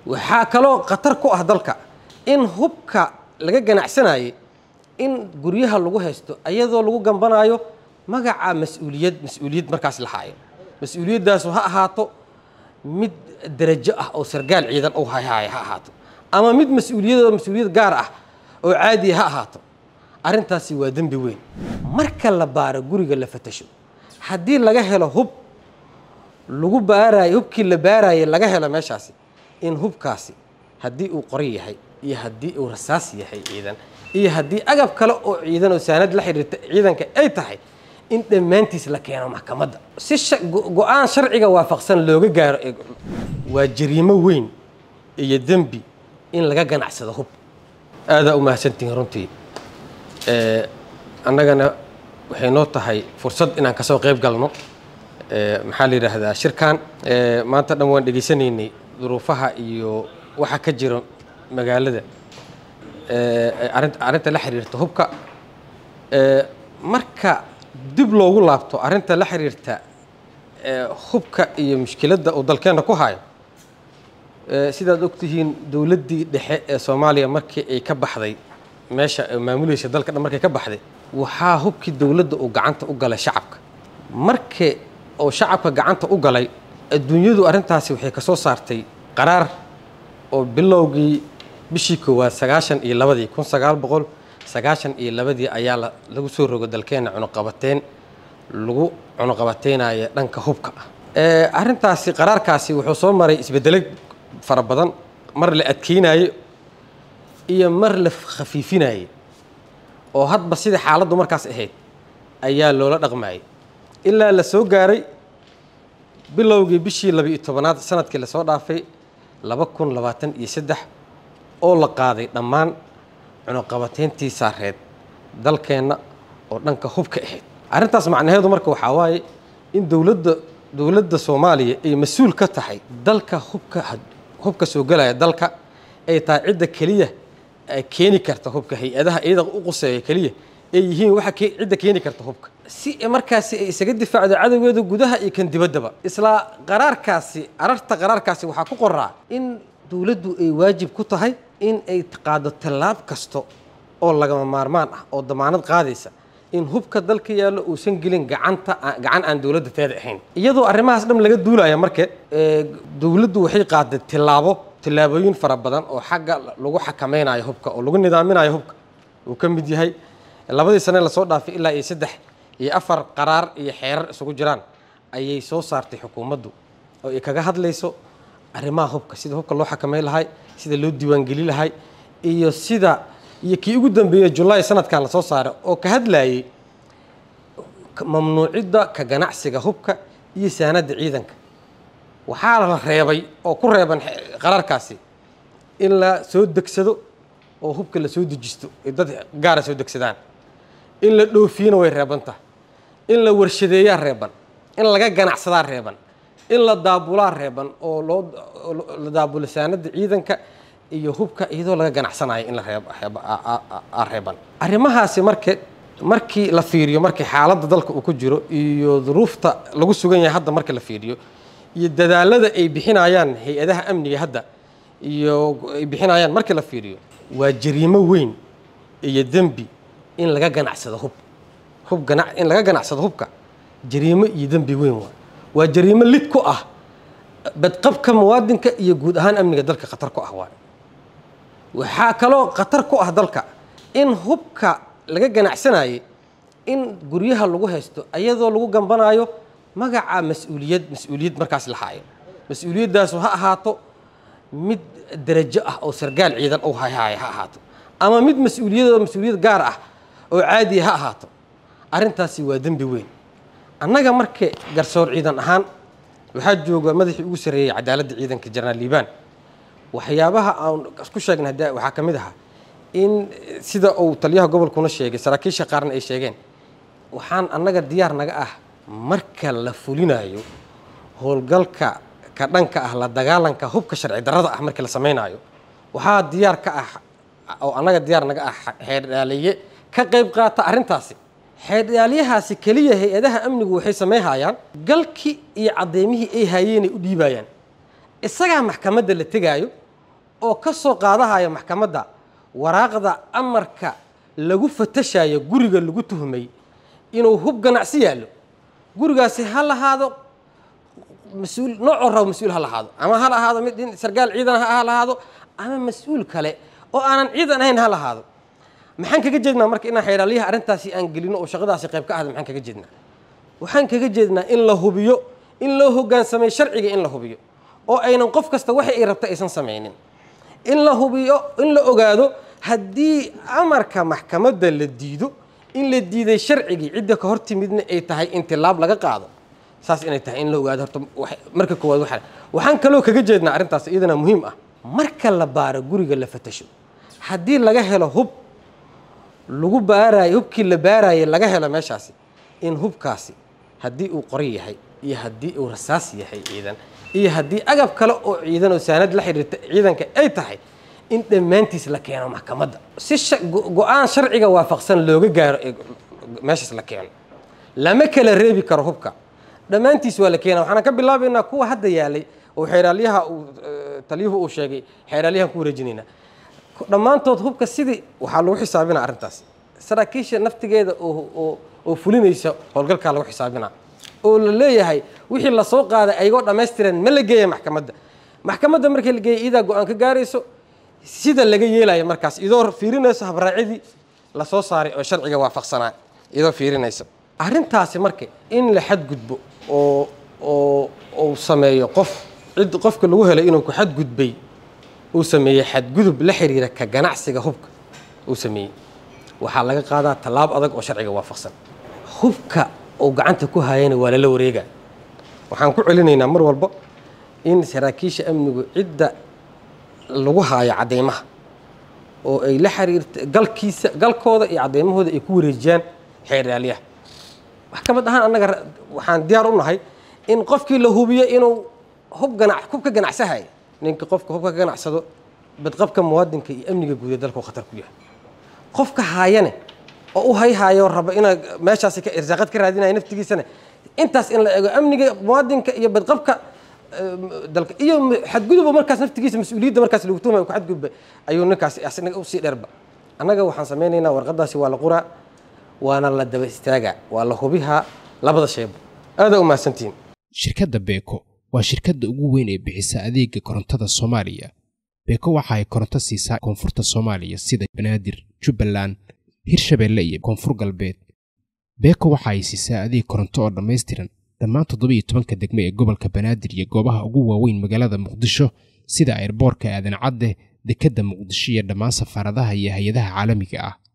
waxaa kaloo khatar ku ah dalka in hubka laga ganacsanayay in guryaha lagu haysto ayadoo lagu gambanaayo magaca mas-uuliyad mas-uuliyad markaas la haayo mas-uuliyadaasu ha ahaato mid darajo ah oo sargaal ciidan u hayhaaya ha ahaato ama mid mas-uuliyadoo mas-uuliyad gaar ah oo caadiya ha ahaato arrintaasi waa dembi weyn marka la baaro guriga la fatasho haddii laga helo hub lagu baarayo hubkii la baarayay laga helo meeshaasi in hubkaasi haddii uu qoran yahay iyo haddii uu rasaas yahay ciidan iyo haddii agab kale oo ciidan oo saanad la xiriirta ciidanka ay tahay in dhammaantiis la keeno maxkamadda si go-aan sharciga waafaqsan looga gaaro waa jariimo weyn iyo dembi in laga ganacsado hub aadaa u mahadsantihiin runtii annagana waxay noo tahay fursad inaan kasoo qayb galno maxaa la yidhaahdaa shirkan maanta dhan waan dhegaysanaynay duruufaha iyo waxa ka jira magaalada arrinta la xiriirta hubka marka dib loogu laabto arrinta la xiriirta hubka iyo mushkiladda uu dalkeenna ku hayo sidaad ogtihiin dowladdii dhexe ee soomaaliya markii ay ka baxday meesha maamulaysa dalka dhan markay ka baxday waxaa hubkii dowladda uu gacanta u galay shacabka markii oo shacabka gacanta u galay adduunyadu arrintaasi waxay ka soo saartay qaraar oo bilowgii bishii koowaad sagaashan iyo labadii kun sagaal boqol sagaashan iyo labadii ayaa lagu soo rogo dalkeenna cunuqabateyn lagu cunuqabateynaya dhanka hubka ah arrintaasi qaraarkaasi wuxuu soo maray isbeddelo fara badan mar la adkeynayo iyo mar la khafiifinayay oo hadba sidai xaaladdu markaas ahayd ayaa loola dhaqmayay ilaa la soo gaaray bilowgii bishii laba-iyo tobanaad sanadkii lasoo dhaafay laba kun labaatan iyo saddex oo la qaaday dhammaan cunuqabateyntii saareed dalkeenna oo dhanka hubka ahayd arrintaas macnaheedu marka waxaa waaye in dowladda dowladda soomaaliya ay mas-uul ka tahay dalka hubka hubka soo gelaya dalka ay tahay cidda keliya keeni karta hubka hay-adaha iyada u quseeya keliya ay yihiin waxa cidda keeni karta hubka si markaasi ay isaga difaacdo cadowgeeda gudaha iyo kan dibaddaba isla qaraarkaasi ararta qaraarkaasi waxaa ku qoraa in dowladdu ay waajib ku tahay in ay qaado tallaab kasta oo lagama maarmaan ah oo damaanad qaadaysa in hubka dalka yaallo uusan gelin gacanta gacan aan dowladda teeda ahayn iyadoo arrimahaas dhan laga duulaya marke dowladdu waxay qaaday tillaabo tillaabooyin fara badan oo xagga lagu xakameynayo hubka oo lagu nidaaminayo hubka uu ka mid yahay labadii sane lasoo dhaafay ilaa iyo saddex iyo afar qaraar iyo xeerar isugu jiraan ayay soo saartay xukuumaddu oo ay kaga hadlayso arrimaha hubka sida hubka loo xakameyn lahay sida loo diiwaangeli lahay iyo sida iyo kii ugu dambeeyey julaay sanadkan lasoo saaray oo ka hadlayay mamnuucidda ka ganacsiga hubka iyo saanadda ciidanka waxaa la reebay oo ku reeban qaraarkaasi in la soo degsado oo hubka la soo dejisto ay dad gaara soo degsadaan in la dhoofiyana way reebantaha in la warshadeeyaa reeban in laga ganacsadaa reeban in la daabulaa reeban oo loo la daabulo saanadda ciidanka iyo hubka iyadoo laga ganacsanayo in la reeban arrimahaasi marke markii la fiiriyo markii xaaladda dalka uu ku jiro iyo duruufta lagu sugan yahay hadda marka la fiiriyo iyo dadaalada ay bixinayaan hay-adaha amniga hadda iyo ay bixinayaan markii la fiiriyo waa jariimo weyn iyo dembi in laga ganacsado hub hub gana in laga ganacsado hubka jariimo iyo dembi weyn waa waa jariimo lid ku ah badqabka muwaadinka iyo guud ahaan amniga dalka khatar ku ah waay waxaa kaloo khatar ku ah dalka in hubka laga ganacsanayay in guryaha lagu haysto ayadoo lagu gambanaayo magaca mas-uuliyad mas-uuliyad markaas la haayo mas-uuliyadaasu ha ahaato mid darajo ah oo sargaal ciidan u hayhaaya ha ahaato ama mid mas-uuliyadoo mas-uuliyad gaar ah oo caadiya ha ahaato arrintaasi waa dembi weyn annaga marka garsoor ciidan ahaan waxaa jooga madaxii ugu sarreeyey cadaaladda ciidanka jenaraal liibaan waxyaabaha aan isku sheegnay hadda waxaa ka mid ahaa in sida uu taliyaha gobolkuna sheegay saraakiisha qaarna ay sheegeen waxaan annaga diyaar naga ah marka la fulinayo howlgalka ka dhanka ah la dagaalanka hubka sharci darrada ah markii la samaynayo waxaa diyaar ka ah oo annaga diyaar naga ah xeerdhaaliye ka qayb qaata arrintaasi xeerdhaalyahaasi keliya hay-adaha amnigu waxay samayhayaan galkii iyo caddeymihii ay haayeenay u dhiibayaan isagaa maxkamadda la tegaayo oo ka soo qaadahaya maxkamadda waraaqda amarka lagu fatashayo guriga lagu tuhmay inuu hub ganacsi yaallo gurigaasi ha lahaado mas-uul noocoo rabo mas-uul ha lahaado ama ha lahaado mid in sargaal ciidan ha lahaado ama mas-uul kale oo aanan ciidan ahayn ha lahaado maxaan kaga jeednaa marka inaan xeeraaliyaha arrintaasi aan gelino oo shaqadaasi qayb ka ahda maxaan kaga jeednaa waxaan kaga jeednaa in la hubiyo in loo hoggaansamay sharciga in la hubiyo oo aynan qof kasta waxa ay rabta aysan samaynin in la hubiyo in la ogaado haddii amarka maxkamadda la diido in la diiday sharcigii cidda ka hor timidna ay tahay in tilaab laga qaado saas inay tahay in la ogaado horta marka koowaad waxa waxaan kaloo kaga jeednaa arrintaas iyadana muhiim ah marka la baaro guriga la fatasho haddii laga helo hub lagu baaraayo hubkii la baaraaye laga helo meeshaasi in hubkaasi haddii uu qori yahay iyo haddii uu rasaas yahay ciidan iyo haddii agab kale oo ciidan oo saanad la xiriirta ciidanka ay tahay in dhammaantiis la keeno maxkamadda si go-aan sharciga waafaqsan looga gaaro meeshaas la keeno lama kala reebi karo hubka dhammaantiis waa la keena waxaana ka bilaabaynaa kuwa hadda yaalay oo xeeraalyaha uu taliyuhu uu sheegay xeeraalyahan ku wareejinaynaa dhammaantood hubka sidii waxaa lagu xisaabinaa arrintaas saraakiisha naftigeeda oo oo fulinaysa howlgalkaa lagu xisaabinaa oo la leeyahay wixii lasoo qaaday ayagoo dhammaystiran ma la geeya maxkamadda maxkamadda markii la geeya iyadaa go-aan ka gaarayso sida laga yeelayo markaas idoo fiirinayso habraacidii lasoo saaray oo sharciga waafaqsanaa idoo fiirinayso arrintaasi marka in la xadgudbo oo oo uu sameeyo qof cid qofka lagu helay inuu ku xadgudbay uu sameeyey xadgudub la xiriira ka ganacsiga hubka uu sameeyey waxaa laga qaadaa tallaab adag oo sharciga waafaqsan hubka uu gacanta ku hayana waa lala wareega waxaan ku celinaynaa mar walba in saraakiisha amnigu cidda lagu haayo caddeymaha oo ay la xiriirta galkiisa galkooda iyo caddeymahooda ay ku wareejiyaan xeeraalyaha maxkamad ahaan annaga waxaan diyaar u nahay in qofkii la hubiyo inuu hub ganac hubka ganacsahaya ninka qofka hubka ka ganacsado badqabka muwaadinka iyo amniga guud ee dalku khatar ku yahay qofka haayane oo u hayhaayo raba inaa meeshaasi ka irsaaqad ka raadinaya naftigiisana intaas in la eego amniga muwaadinka iyo badqabka dalka iyo xadgudubba markaas naftigiisa mas-uuliyadda markaas lagu tuhmay ku xadgudba ayuu ninkaas asnaga usii dheerba annaga waxaan samaynaynaa warqadaasi waa la quraa waana la daba istaagaa waa la hubihaa labada sheeba aadaa u mahadsantihiin shirkadda beeko waa shirkadda ugu weyn ee bixisa adeega korontada soomaaliya beeko waxa ay koronto siisaa koonfurta soomaaliya sida banaadir jubbaland hirshabeelle iyo koonfur galbeed beeko waxa ay siisaa adeeg koronto oo dhammaystiran dhammaan toddobiyo tobanka degme ee gobolka banaadir iyo goobaha ugu waaweyn magaalada muqdisho sida airboorka aadan cadde dekedda muqdisho iyo dhammaan safaaradaha iyo hay-adaha caalamiga ah